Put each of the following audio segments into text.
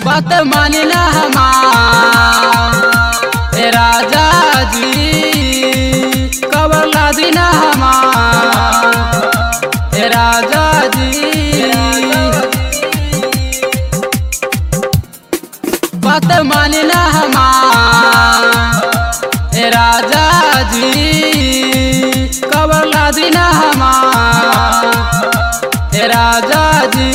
बात मानी ना हमार ए राजा जी कबर लादी ना हमार ए राजा जी बात मानी ना हमार ए राजा जी कबर लादी ना हमार ए राजा जी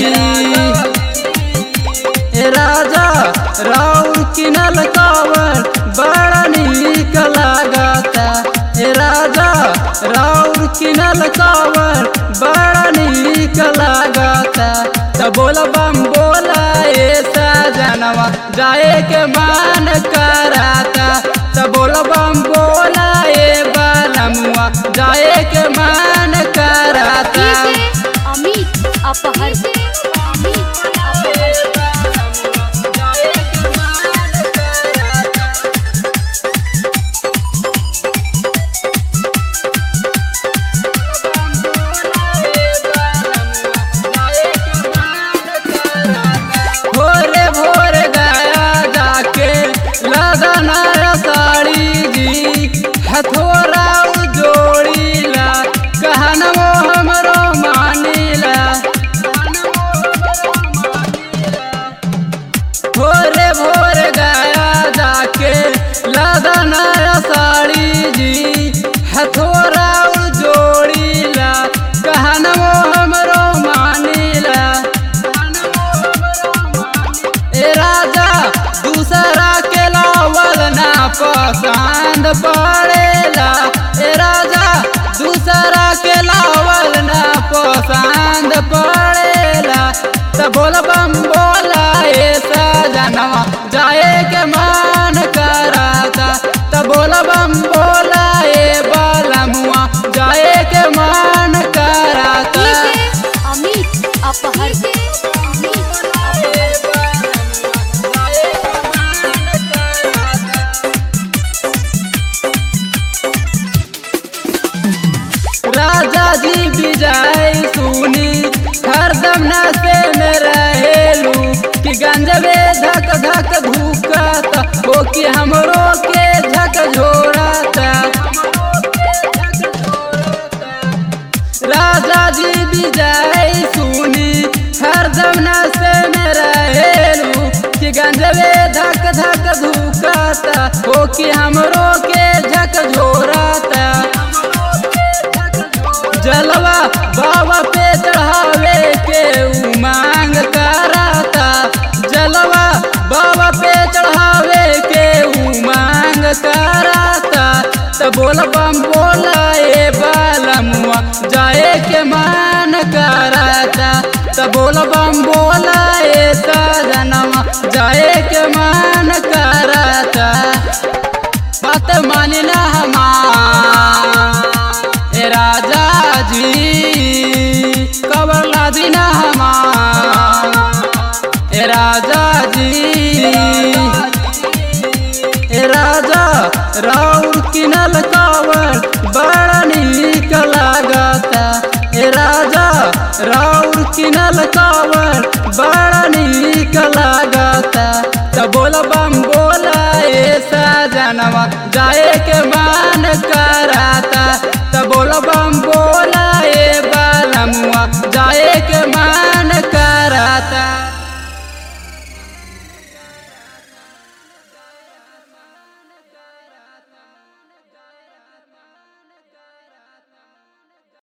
ए राजा राउर किनल कावर बड़ा नीक लागता ए राजा राउर किनल कावर बड़ा नीक लागता त बोल बम बोला ए सजनवा जाए के मन कराता त बोल बम बोला ए बालमुआ जाए के मन कराता डीजे अमित अपहर अमित अपहर भोरे भोर गया जाके लगना साड़ी जी हथोरा जोड़ीला कहनमो हमरो मानीला भोरे भोर गया जाके लगना साड़ी जी हथोरा जोड़ीला कहनमो हमरो मानीला ए राजा दूसरा के लावल ना पसंद पड़ेला ए राजा दूसरा के लावल ना पसंद पड़ेला त बोल बम बोला ए सजनवा जाए के मन कराता त बोल बम बोला ए बालमुआ जाए के मन कराता डीजे अमित अपहर अमित अपहर राजा जी विजय सुनी हरदम नशे में रहेलू कि गंजबे धक धक धुकता हो कि हमरो के झक झोरता राजा जी विजय सुनी हरदम नशे में रहेलू कि गंजबे धक धक धुकता हो कि हमरो के झक झोरता जलवा बाबा पे चढ़ावे के उमांग कराता जलवा बाबा पे चढ़ावे के उमांग कराता त बोल बम बोला ए बालमुआ जाए के मन कराता त बोल बम बोला ए सजनवा जाए के मन कराता बात मानी ना हमार ए राजा जी कबर लादी ना हमार ए राजा जी ए राजा राउर किनल कावर बड़ा नीक लागता ए राजा राउर किनल कावर बड़ा नीक लागता त बोल बम बोला ए सजनवा जाए के